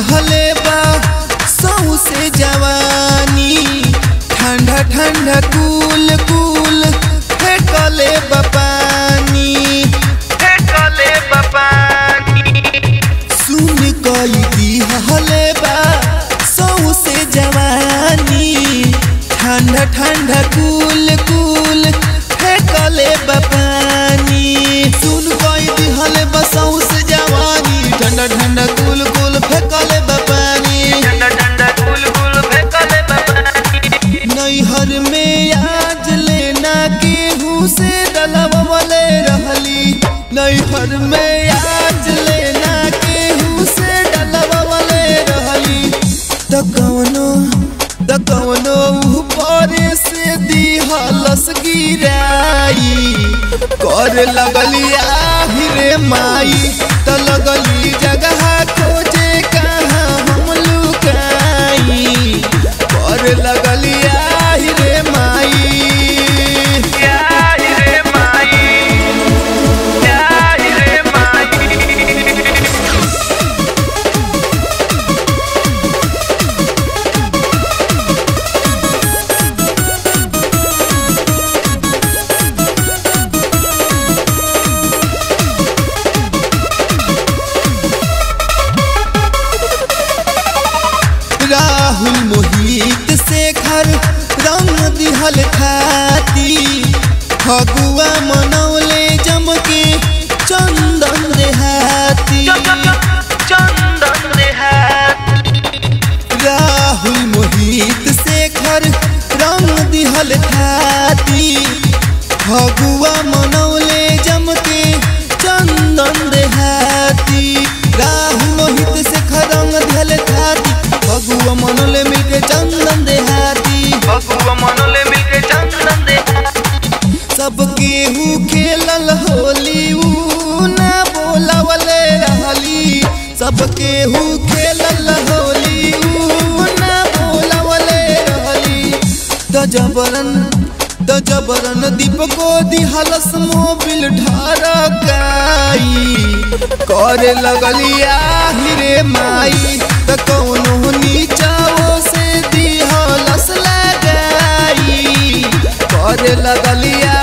दिहले बा सौ से जवानी ठंडा ठंडा कूल कूल फेंकले बा पानी फेंकले बपानी सुन कई दिहले बा सौ से जवानी ठंडा ठंडा कूल कूल फेंकले बा पानी सुन कई दिहले बा सौ से जवानी ठंडा ठंडा कूल कूल फेंकले बा पानी डंडा डंडा गुल गुल फेंकले बपानी नैहर में आज लेना केहू से डलवले रहली नैहर में आज लेना केहू से डलवले रहली त कवनो त कवनो ऊपर से दिहलस गिराई कर लगली आहिरे माई त लगली जगह खोजे कहाँ हम लुकाई कर लगली आहिरे माई यार रे माई यार रे माई राहुल मोहित शेखर रंग दिहल खाती फगुआ मनौले जम के चंदन देहाती चंदन देहात राहुल मोहित शेखर रंग दिहल खाती फगुआ मनौले जम के चंदन देहाती राहुल मोहित शेखर रंग दिहल खाती फगुआ मनौले मिलके चंदन देहाती बबुआ मनोले मिलके चंदन देहात सब केहू खेलल होली ऊ ना बोलावले रहली सब केहू खेलल होली ऊ ना बोलावले रहली द जबरन द जबरन दीपको दिहलस मोबिल ढरकाई करे लगली आहिरे माई त कौनो नीचाओ से दिहलस लगाई करे लगलिया